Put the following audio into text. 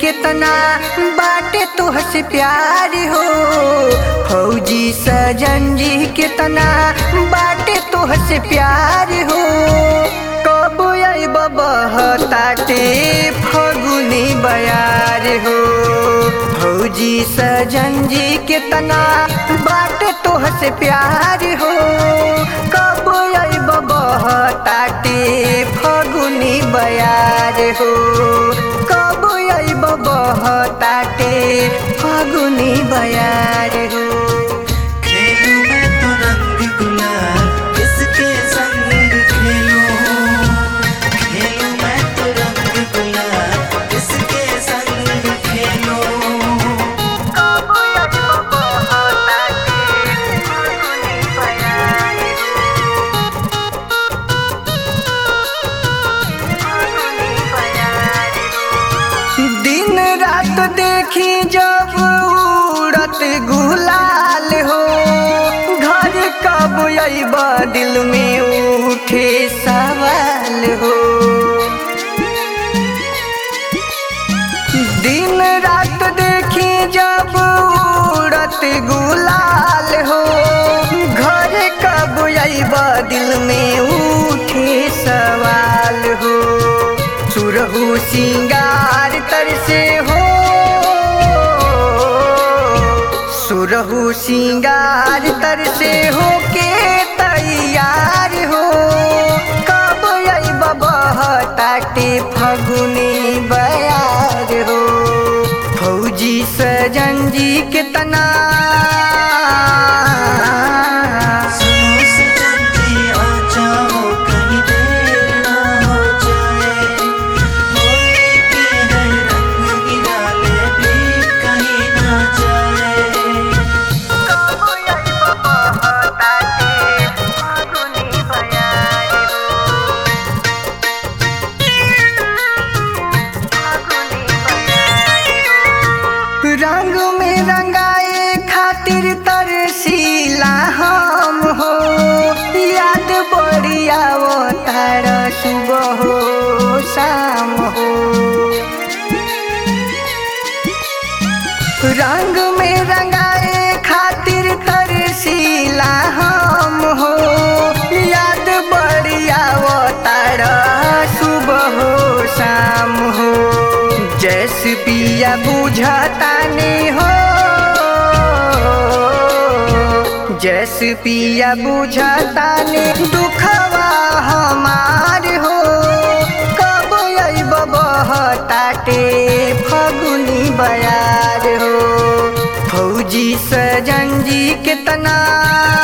कितना बाटे तुहसे प्यार हो फौजी सजन जी कितना बाटे तुहसे प्यार हो कब आइब बहताटे फगुनी बयार हो फौजी सजन जी कितना बाटे तुहसे प्यार हो कब आइब बहताटे फगुनी बयार हो कब आइब बहताटे फगुनी बयार हो खेलूं मैं तो रंग गुलाल किसके संग खेलूं खेलूं मैं तो रंग गुलाल किसके संग खेलूं कब आइब बहताटे फगुनी बयार हो दिन रात देखी जब उड़त गुलाल हो घर कब अइब दिल में उठे सवाल हो दिन रात देखी जब उड़त गुलाल हो घर कब अइब दिल में उठे सवाल हो सुरहु सिंगार तर से हो सुरहु सिंगार तर से हो के तैयार हो कब अइब बहताटे फगुनी बयार हो फौजी सजन जी कितना सुनो सजन जी आ जाओ कहीं देर ना हो जाए होली के है रंग गिराले भी कहीं ना जाए कब अइब बहताटे फगुनी बयार रंग में रंगाए खातिर तरसीला हम हो याद बढ़िया वो तार सुबह हो शाम हो रंग में रंगाए खातिर तरसीला हम हो याद बढ़िया वो तार सुबह हो शाम हो जैस पिया बुझता नहीं हो जैस पिया बुझता ने दुखवा हमार हो कब अइब बहताटे फगुनी बयार हो फौजी सजन जी कितना